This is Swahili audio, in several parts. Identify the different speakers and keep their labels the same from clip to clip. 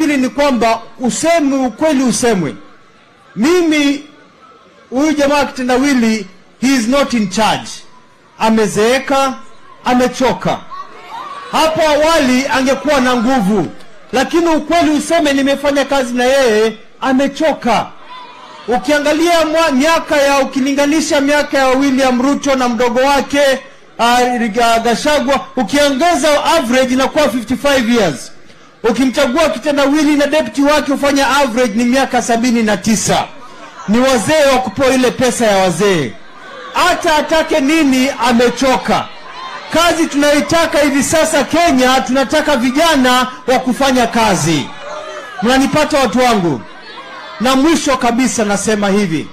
Speaker 1: pili ni kwamba useme ukweli, usemwe. Mimi huyu jamaa kitendawili, he is not in charge, amezeeka, amechoka. Hapo awali angekuwa na nguvu, lakini ukweli useme, nimefanya kazi na yeye, amechoka. Ukiangalia mwa, miaka ya ukilinganisha miaka ya William Ruto na mdogo wake uh, Gashagwa, ukiongeza average inakuwa 55 years. Ukimchagua kitendawili na deputy wake hufanya average ni miaka sabini na tisa. Ni wazee wa kupewa ile pesa ya wazee, hata atake nini, amechoka. Kazi tunayoitaka hivi sasa Kenya, tunataka vijana wa kufanya kazi. Mnanipata watu wangu? Na mwisho kabisa nasema hivi,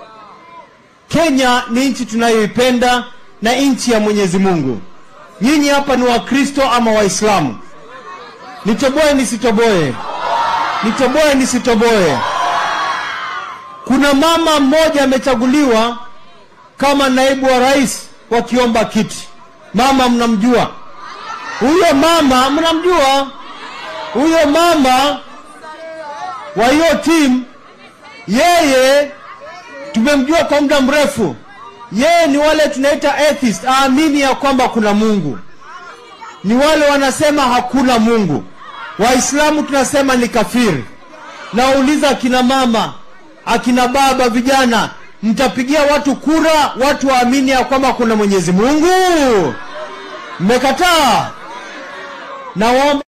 Speaker 1: Kenya ni nchi tunayoipenda na nchi ya Mwenyezi Mungu. Nyinyi hapa ni Wakristo ama Waislamu? Nitoboe nisitoboe? Nitoboe nisitoboe? Kuna mama mmoja amechaguliwa kama naibu wa rais wakiomba kiti. Mama mnamjua huyo mama? Mnamjua huyo mama wa hiyo timu? Yeye tumemjua kwa muda mrefu. Yeye ni wale tunaita atheist, aamini ya kwamba kuna Mungu. Ni wale wanasema hakuna Mungu. Waislamu tunasema ni kafiri. Nauliza akina mama, akina baba, vijana, mtapigia watu kura watu waamini ya kwamba kuna Mwenyezi Mungu? Mmekataa. Nawaomba